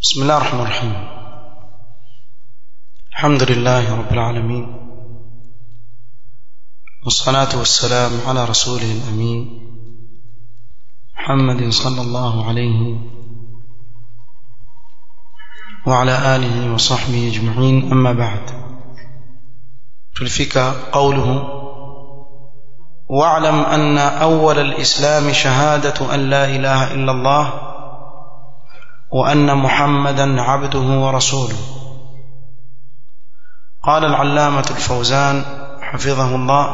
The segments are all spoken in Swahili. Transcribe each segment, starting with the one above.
بسم الله الرحمن الرحيم الحمد لله رب العالمين والصلاة والسلام على رسوله الأمين محمد صلى الله عليه وعلى آله وصحبه أجمعين أما بعد تلفك قوله واعلم أن أول الإسلام شهادة أن لا إله إلا الله وأن محمدا عبده ورسوله قال العلامة الفوزان حفظه الله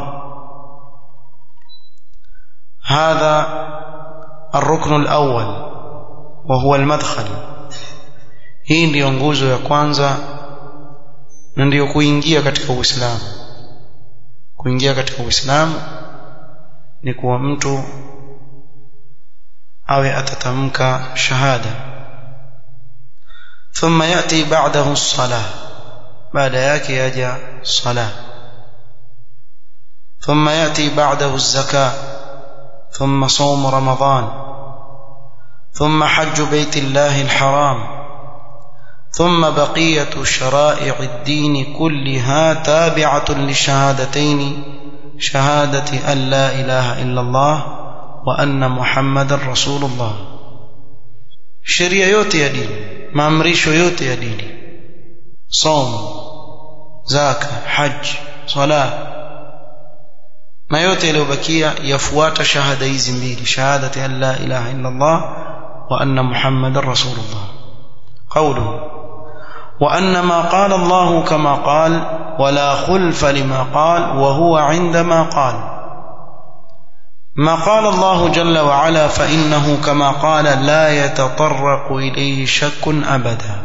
هذا الركن الأول وهو المدخل hii ndiyo nguzo ya kwanza na ndiyo kuingia katika uislamu kuingia katika uislamu ni kuwa mtu awe atatamka shahada thumma yati ba'dahu as-salah baada yake yaja salah thumma yati ba'dahu az-zakah thumma sawm ramadan thumma hajj bayt Allah al-haram ثم بقية شرائع الدين كلها تابعة للشهادتين شهادة أن لا إله إلا الله وأن محمد رسول الله sheria yote ya dini maamrisho yote ya dini som zaka haji sala na yote yaliyobakia yafuata shahada hizi mbili shahadati an la ilaha illa Allah wa anna muhammadar rasulullah qawluhu وأن ما قال الله كما قال ولا خلف لما قال وهو عندما قال ما قال الله جل وعلا فإنه كما قال لا يتطرق إليه شك أبدا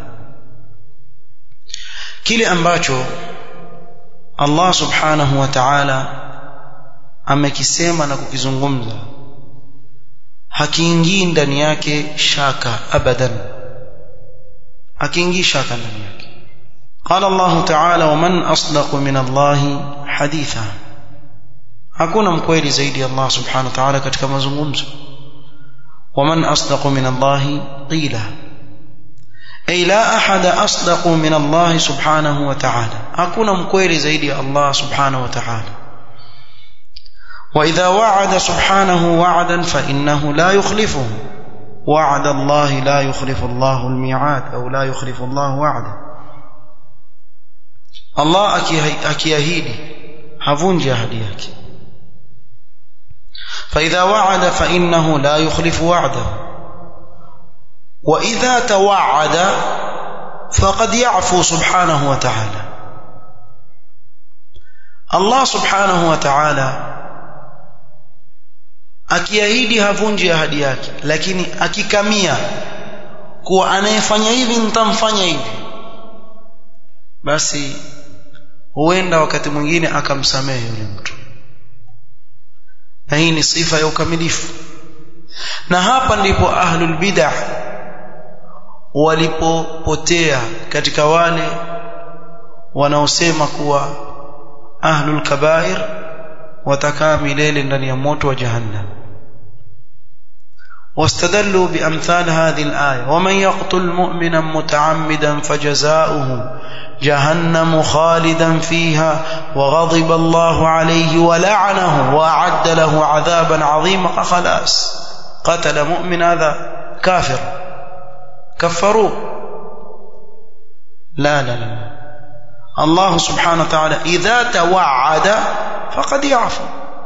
kile ambacho Allah subhanahu wa ta'ala amekisema na kukizungumza hakiingii ndani yake shaka abadan akiingii shaka ndani yake قال الله تعالى ومن أصدق من الله حديثا hakuna mkweli zaidi Allah subhanahu wa ta'ala katika mazungumzo ومن أصدق من الله قيلا أي لا أحد أصدق من الله سبحانه وتعالى hakuna mkweli zaidi Allah subhanahu wa ta'ala وإذا وعد سبحانه وعدا فإنه لا يخلفه وعد الله لا يخلف الله الميعاد أو لا يخلف الله وعده الله akiahidi havunji ahadi yake فإذا وعد فإنه لا يخلف وعده وإذا توعد فقد يعفو سبحانه وتعالى الله سبحانه وتعالى akiahidi havunji ahadi yake lakini akikamia kuwa anayefanya hivi nitamfanya hivi basi huenda wakati mwingine akamsamehe yule mtu na hii ni sifa ya ukamilifu na hapa ndipo ahlul bid'ah walipopotea katika wale wanaosema kuwa ahlul kabair watakaa milele ndani ya moto wa jahannam واستدلوا بأمثال هذه الآية ومن يقتل مؤمنا متعمدا فجزاؤه جهنم خالدا فيها وغضب الله عليه ولعنه وأعد له عذابا عظيما خلاص قتل مؤمن هذا كافر كفروه لا لا لا الله سبحانه وتعالى إذا توعد فقد يعفو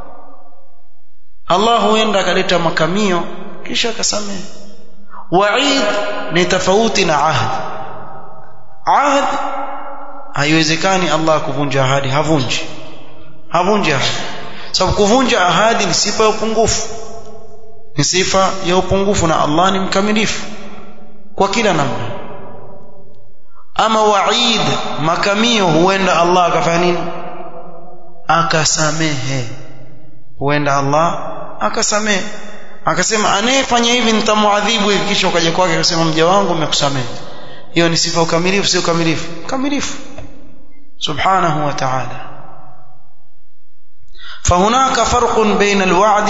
الله huenda kaleta makamio kisha akasamehe waid ni tofauti na ahd ahd haiwezekani Allah kuvunja ahadi havunji havunji ahadi sababu kuvunja ahadi ni sifa ya upungufu ni sifa ya upungufu na Allah ni mkamilifu kwa kila namna ama waid makamio huenda Allah akafanya nini akasamehe huenda Allah akasamehe akasema anayefanya hivi nitamuadhibu hivi kisha ukaja kwake akasema mja wangu umekusamehe hiyo ni sifa ukamilifu sio ukamilifu ukamilifu subhanahu wa ta'ala فهناك فرق بين الوعد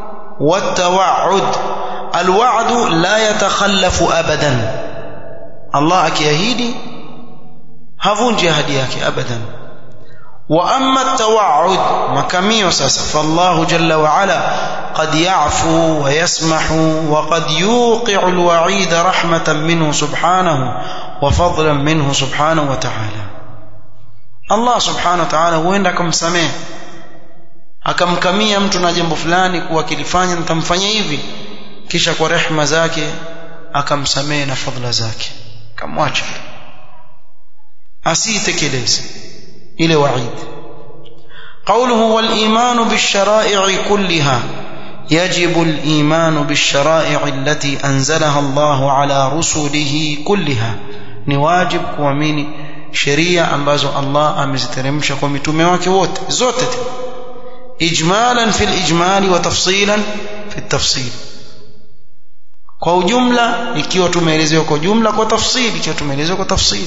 والتوعد الوعد لا يتخلف ابدا Allah akiahidi havunji ahadi yake abadan واما التوعد مكميو ساسا فالله جل وعلا قد يعفو ويسمح وقد يوقع الوعيد رحمه منه سبحانه وفضلا منه سبحانه وتعالى الله سبحانه وتعالى huenda akamsamehe akamkamia mtu na jambo fulani kuwa kilifanya nitamfanya hivi kisha kwa rehma zake akamsamehe na fadhila zake kamwacha asitekeleze ile waid قوله والإيمان بالشرائع كلها يجب الإيمان بالشرائع التي أنزلها الله على رسله كلها نواجب kuamini sheria ambazo Allah ameziteremsha kwa mitume wake wote zote ijmalan fil ijmali wa tafsilan fi tafsil kwa ujumla ikiwa tumeelezewa kwa jumla kwa tafsili ikiwa tumeelezewa kwa tafsili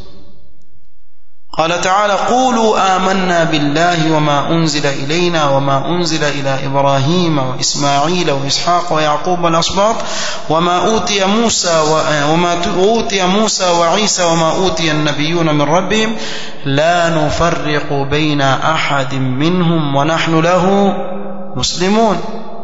قال تعالى قولوا آمنا بالله وما أنزل إلينا وما أنزل إلى إبراهيم وإسماعيل وإسحاق ويعقوب والأسباط وما أوتي موسى وما أوتي موسى وعيسى وما أوتي النبيون من ربهم لا نفرق بين أحد منهم ونحن له مسلمون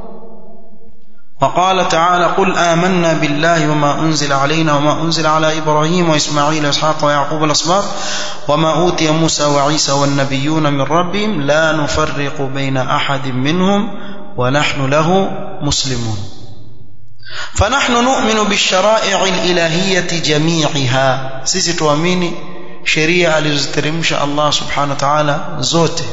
وقال تعالى قل آمنا بالله وما أنزل علينا وما أنزل على إبراهيم وإسماعيل وإسحاق ويعقوب الأسباط وما أوتي موسى وعيسى والنبيون من ربهم لا نفرق بين أحد منهم ونحن له مسلمون فنحن نؤمن بالشرائع الإلهية جميعها سيسي تواميني شريعة لزترمش الله سبحانه وتعالى زوته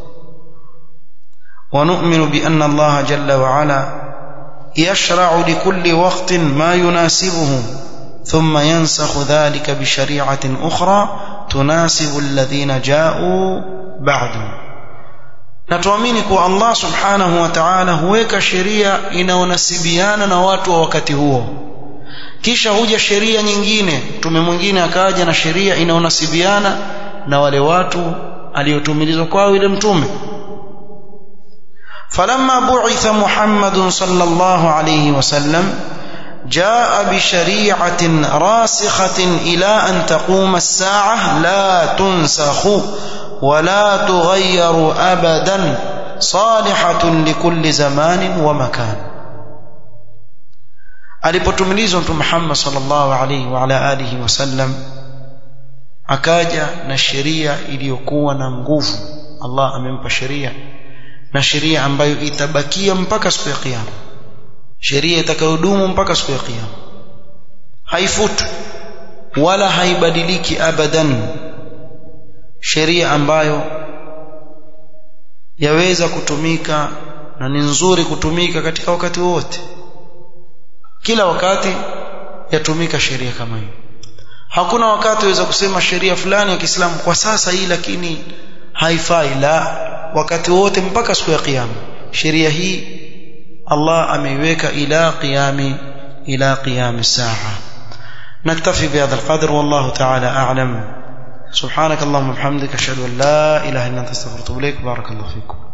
ونؤمن بأن الله جل وعلا يشرع لكل وقت ما يناسبه ثم ينسخ ذلك بشريعة أخرى تناسب الذين جاءوا بعد natuamini kuwa allah subhanahu wa taala huweka sheria inaonasibiana na watu wa wakati huo kisha huja sheria nyingine mtume mwingine akaja na sheria inaonasibiana na wale watu aliyotumilizwa kwao ile mtume فلما بعث محمد صلى الله عليه وسلم جاء بشريعة راسخة إلى أن تقوم الساعة لا تنسخ ولا تغير أبدا صالحة لكل زمان ومكان alipotumilizwa mtume Muhammad sallallahu alaihi wa ala alihi wasallam akaja na sheria iliyokuwa na nguvu Allah amempa sheria na sheria ambayo itabakia mpaka siku ya kiyama sheria itakayodumu mpaka siku ya kiyama haifutu wala haibadiliki abadan sheria ambayo yaweza kutumika na ni nzuri kutumika katika wakati wote kila wakati yatumika sheria kama hiyo hakuna wakati waweza kusema sheria fulani ya Kiislamu kwa sasa hii lakini haifai la wakati wote mpaka siku ya kiyama sheria hii Allah ameiweka ila qiyami ila qiyami saa نكتفي بهذا القدر والله تعالى أعلم سبحانك اللهم وبحمدك أشهد أن لا إله إلا أنت استغفرك وأتوب إليك بارك الله فيكم